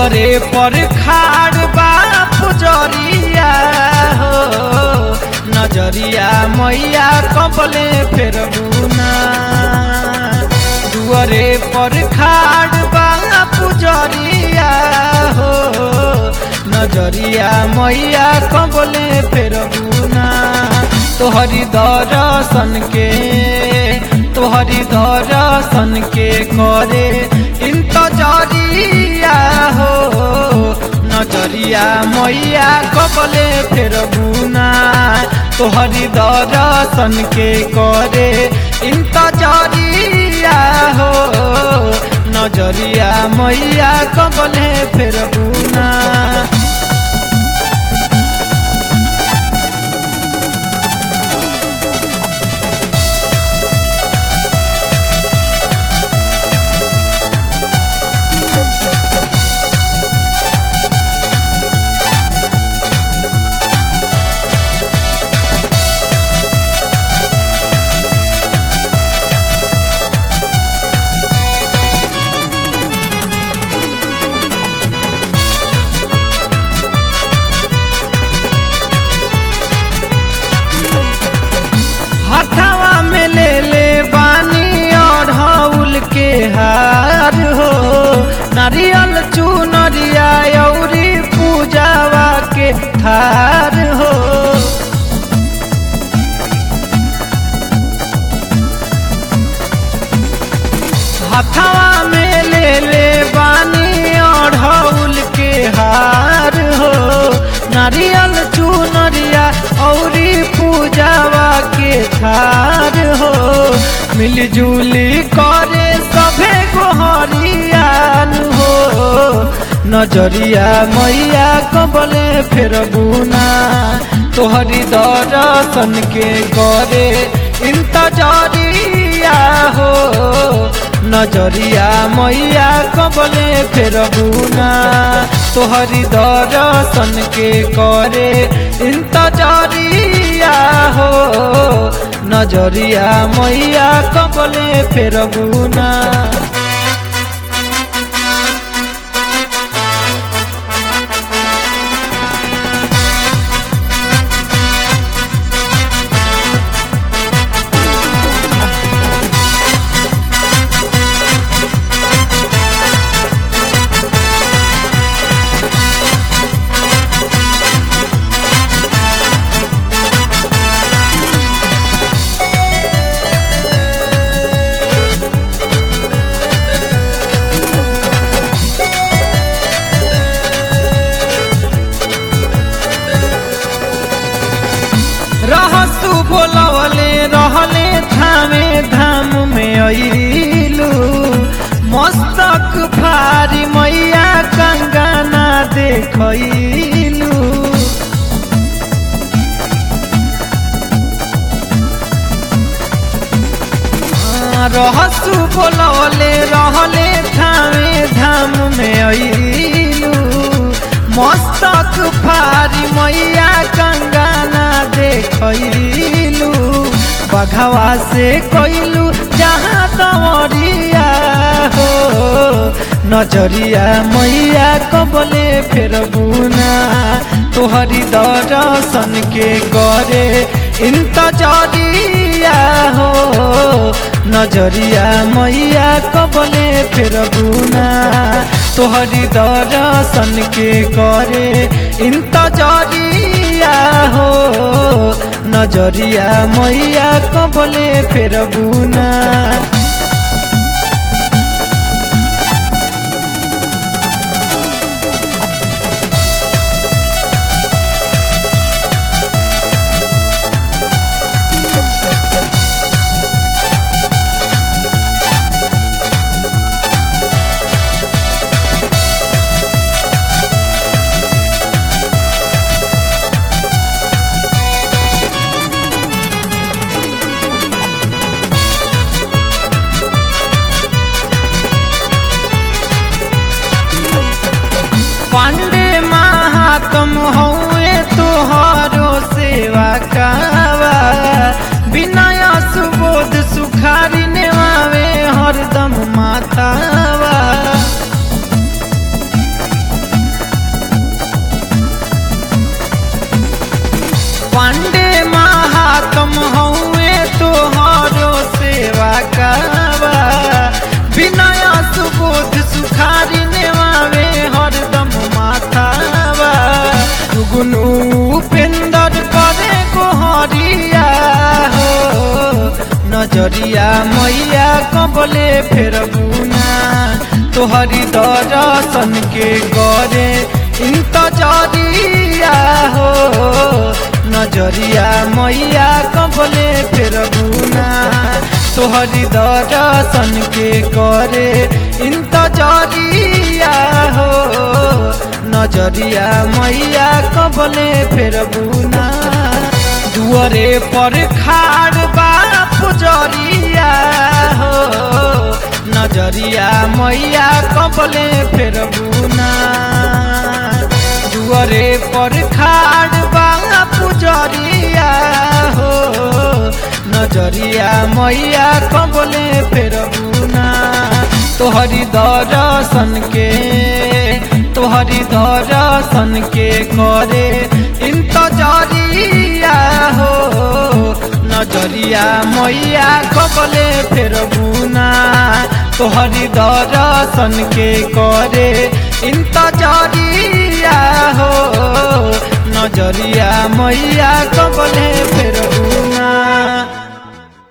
दुअरे पर खाड़ बा पुजरिया हो नजरिया मैया कबले फेरबुना दुअरे पर खाड़ बा पुजरिया हो नजरिया मैया कबले फेरबुना तोहरी दर्शन के तोहरी दर्शन के करे इंतजरिया हो नजरिया मैया कबले फेरबुना तोहरी दर्शन के करे इंतजरिया हो नजरिया मैया कबले फेरबुना हथवा में ले ले बानी और हौल के हार हो नारियल चुनरिया औरी पूजावा के थार हो हथवा में ले ले बानी और हौल के हार हो नारियल चुनरिया औरी पूजावा के थार हो मिलजुली करे सभे गोहरियान हो नजरिया मैया कबले फेरबुना तोहरी दर्शन के करे इंतजरिया हो नजरिया मैया कबले फेरबुना तोहरी दर्शन के करे इंतजरिया हो नजरिया मैया कबले फेरबुना रहसु बोलवले रहले थामे धाम में अइलू मस्तक भारी मैया कंगना देखैलू रहसु बोलवले रहले थामे धाम में अइलू मस्तक भारी मैया कंगना देखैलू बघवा से कैलू जहाँ दवरिया हो नजरिया मैया कबले फेरबुना तोहरी दर्शन के करे इंतजरिया हो नजरिया मैया कबले फेरबुना तोहरी दर्शन के करे इंतजरिया हो नजरिया मैया कबले फेरबुना तुम हउए तोहरो सेवा कावा विनय सुबोध सुखारी नेवावे हरदम माथावा गुनु उपेंदर करे गोहरिया हो नजरिया मैया कबले फेर बुना तोहरी दर्शन के करे इंतजरिया हो नजरिया मैया कबले फेर बुना तोहरी दर्शन के करे इंतजरिया हो नजरिया मैया कबले फेर बुना दुअरे पर खाड़ बा पुजरिया हो नजरिया मैया कबले फेर बुना दुअरे पर खाड़ बा पुजरिया हो नजरिया मैया कबले फेर बुना तोहरी दर्शन के तोहरी दर्शन के करे इंतजरिया हो नजरिया मैया कबले फेर बुना तोहरी दर्शन के करे इंतजरिया हो